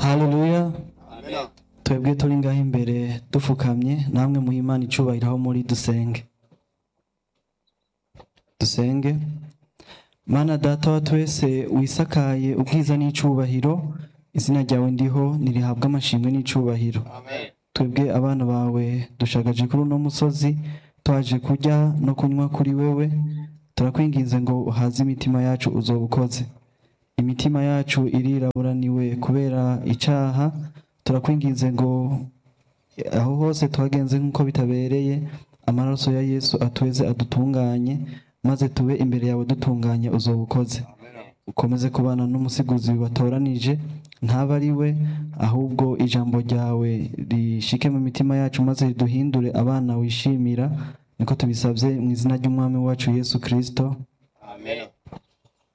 haleluya twebwe turi ngaho imbere dufukamye namwe muha imana icubahiro aho muri dusenge dusenge mana data wa twese wisakaye ubwiza n'icubahiro izina ryawe ndiho nirihabwa amashimwe n'icubahiro twebwe abana bawe dushagaje kuri uno musozi twaje kurya no kunywa kuri wewe turakwinginze ngo uhaze imitima yacu uzoba ukoze imitima yacu iriraburaniwe kubera icaha turakwinginze ngo aho hose twagenze nk'uko bitabereye amaraso ya yesu atweze adutunganye maze tube imbere yawe dutunganye uzoba ukoze ukomeze kubana n'umusiguzi watoranije ntaba ari we ahubwo ijambo ryawe rishike mu mitima yacu maze riduhindure abana wishimira niko tubisabye mu izina ry'umwami wacu yesu kirisito Amen.